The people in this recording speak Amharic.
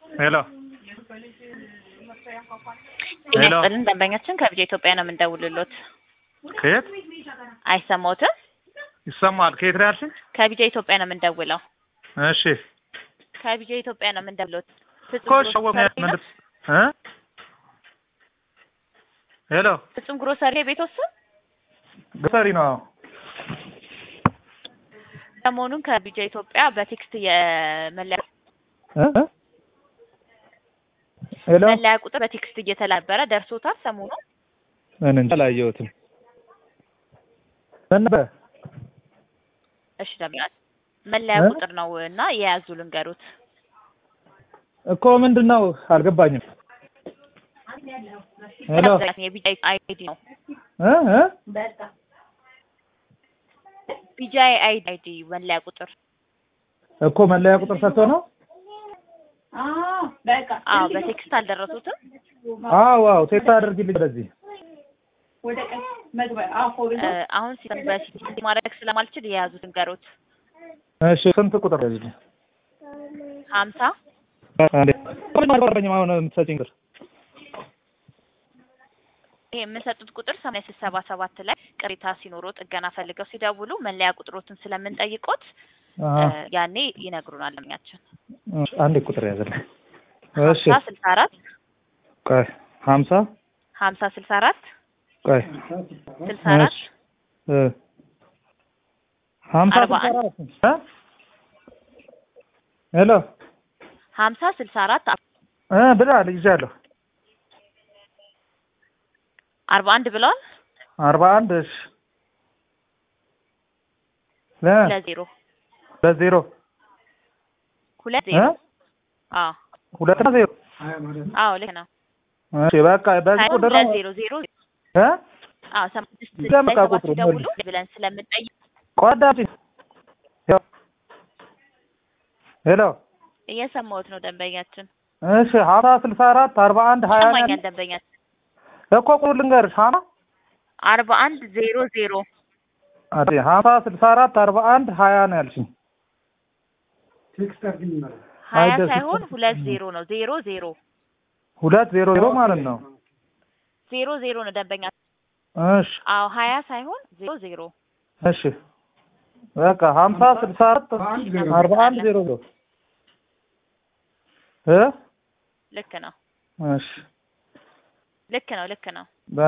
ሄሎ ጤና ሄሎ። ይስጥልን ደንበኛችን ከቢጃ ኢትዮጵያ ነው የምንደውልሎት። ከየት አይሰማዎትም? ይሰማል? ከየት ነው ያልሽኝ? ከቢጃ ኢትዮጵያ ነው የምንደውለው። እሺ ከቢጃ ኢትዮጵያ ነው የምንደውልሎት። ፍጹም ኮሽ ግሮሰሪ ምን ነው? እ ሄሎ ፍጹም ግሮሰሪ ቤት ውስጥ ግሰሪ ነው። ሰሞኑን ከቢጃ ኢትዮጵያ በቴክስት የመለያ እ እ ሄሎ መለያ ቁጥር በቴክስት እየተላበረ ደርሶታል። ሰሞኑን ምን እንጃ አላየሁትም። ምን ነበር? እሺ ደምያ መለያ እ? ቁጥር ነው እና የያዙ ልንገሩት። እኮ ምንድን ነው አልገባኝም። ሄሎ የቢጃ አይዲ ነው። እ እ ቢጃ አይዲ መለያ ቁጥር እኮ መለያ ቁጥር ሰጥቶ ነው። አዎ፣ በቴክስት አልደረሱትም። አዎ አዎ ቴክስት አድርጊልኝ ወደዚህ። እ፣ አሁን ሲስተም በሲቲ ማድረግ ስለማልችል የያዙት ልንገሩት። እሺ ስንት ቁጥር ያዝልኝ? ሀምሳ አንዴ ምን አልገባኝም። አሁን የምትሰጪኝ ቁጥር ይሄ የምንሰጡት ቁጥር ሰማንያ ስድስት ሰባ ሰባት ላይ ቅሬታ ሲኖሮ ጥገና ፈልገው ሲደውሉ መለያ ቁጥሮትን ስለምንጠይቆት አሀ እ፣ ያኔ ይነግሩናል። ለምኛችን እሺ፣ አንዴ ቁጥር ያዝልኝ። እሺ ሀምሳ ስልሳ አራት ቆይ ሀምሳ ሀምሳ ስልሳ አራት ቆይ ስልሳ አራት እሺ እ ሀምሳ አርባ ስልሳ አንድ አራት እ ሄሎ ሀምሳ ስልሳ አራት እ ብለሃል ይዣለሁ። አርባ አንድ ብለዋል። አርባ አንድ እሺ ለ ሁለት ዜሮ ለዜሮ ሁለት እ ዜሮ አዎ ሁለት ነው ዜሮ አዎ ልክ ነው። እሺ በቃ በዚህ ሳይሆን ቁጥር ሁለት ነው ዜሮ ዜሮ እ አዎ ሰማንያ ስድስት ደምቃ ላይ ሰባት ቁጥሩ ሲደውሉ ብለን ስለምንጠይቅ ቆዳጭ ሄሎ እየሰማሁት ነው ደንበኛችን። እሺ ሀምሳ ስልሳ አራት አርባ አንድ ሀያ ነው ይሰማኛል ያልሽኝ? ደንበኛችን እኮ ቁጥሩ ልንገርሽ ሀና አርባ አንድ ዜሮ ዜሮ አዲ ሀምሳ ስልሳ አራት አርባ አንድ ሀያ ነው ያልሽኝ። ሀያ አይደርስም። ሳይሆን ሁለት ዜሮ ነው። ዜሮ ዜሮ ሁለት ዜሮ ዜሮ ማለት ነው። ዜሮ ዜሮ ነው ደንበኛ። እሺ አዎ ሀያ ሳይሆን ዜሮ ዜሮ እሺ በቃ ሀምሳ ስልሳ አራት አርባ አንድ ዜሮ ዜሮ እ ልክ ነው እሺ ልክ ነው ልክ ነው።